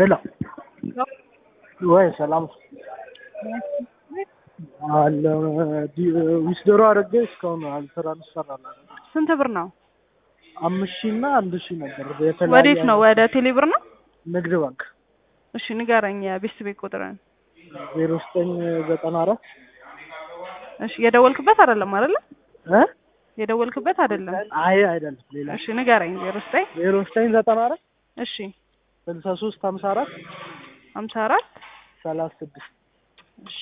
ሄሎ ወይ ሰላም አለ ዊስደሮ አድርጌ እስካሁን አልትራንስፈር አላደረግም። ስንት ብር ነው? አምስት ሺህ እና አንድ ሺህ ነበር። ወዴት ነው? ወደ ቴሌ ብር ነው? ንግድ ባንክ እሺ ንገረኝ የቤት ቤት ቁጥርን። ዜሮ ዘጠኝ ዘጠና አራት እሺ የደወልክበት አይደለም አይደለ? እ የደወልክበት አይደለም። አይ አይደለም ሌላ እሺ ንገረኝ። ዜሮ ዘጠኝ ዜሮ ዘጠኝ ዘጠና አራት እሺ ስልሳ ሶስት ሀምሳ አራት ሀምሳ አራት ሰላሳ ስድስት እሺ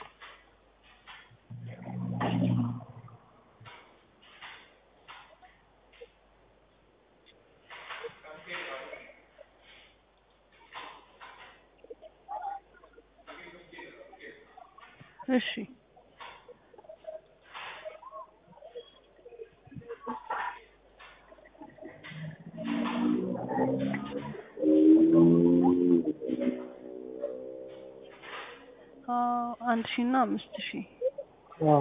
እሺ አንድ ሺህ እና አምስት ሺህ አዎ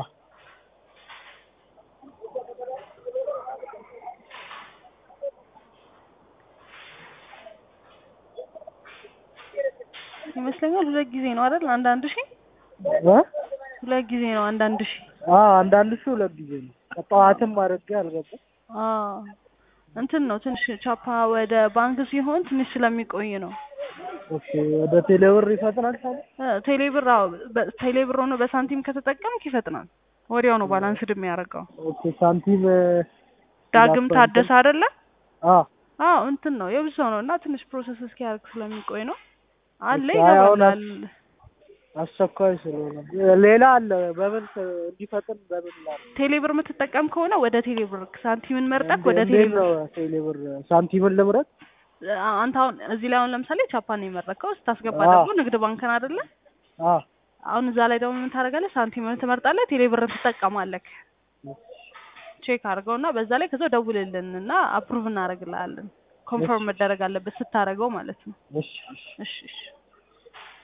ይመስለኛል ሁለት ጊዜ ነው አይደል? አንድ አንድ ሺህ እ ሁለት ጊዜ ነው አንድ አንድ ሺህ አዎ አንዳንድ ሺህ ሁለት ጊዜ ነው። ጠዋትም አድርጌ አልገባም። አዎ እንትን ነው ትንሽ ቻፓ ወደ ባንክ ሲሆን ትንሽ ስለሚቆይ ነው። ኦኬ ወደ ቴሌብር ይፈጥናል ታዲያ? እ ቴሌብር አዎ በ- ቴሌብር ሆኖ በሳንቲም ከተጠቀምክ ይፈጥናል። ወዲያው ነው ባላንስድ የሚያደርገው። ኦኬ ሳንቲም ዳግም ታደሰ አይደለ? አዎ አዎ እንትን ነው የብዙ ሰው ነው እና ትንሽ ፕሮሰስ እስኪያደርግ ስለሚቆይ ነው አለ እሺ፣ አይ አሁን ይገባላል። አስቸኳይ ስለሆነ ሌላ አለ። በምን እንዲፈጥን በምን ላድርግ? ቴሌብር የምትጠቀም ከሆነ ወደ ቴሌብር ሳንቲምን መርጠክ ወደ እንዴት ቴሌብር ነው ቴሌብር ሳንቲምን ልምረጥ? አንተ አሁን እዚህ ላይ አሁን ለምሳሌ ቻፓን ነው የመረጥከው ስታስገባ አዎ። ደግሞ ንግድ ባንክን አይደለ? አዎ አሁን እዛ ላይ ደግሞ ምን ታደርጋለህ? ሳንቲምን ትመርጣለህ፣ ቴሌብርን ትጠቀማለህ። ቼክ አድርገው እና በዛ ላይ ከዛው ደውልልን እና አፕሩቭ እናደርግልሃለን። ኮንፈርም መደረግ አለበት ስታደርገው ማለት ነው። እሺ እሺ እሺ እሺ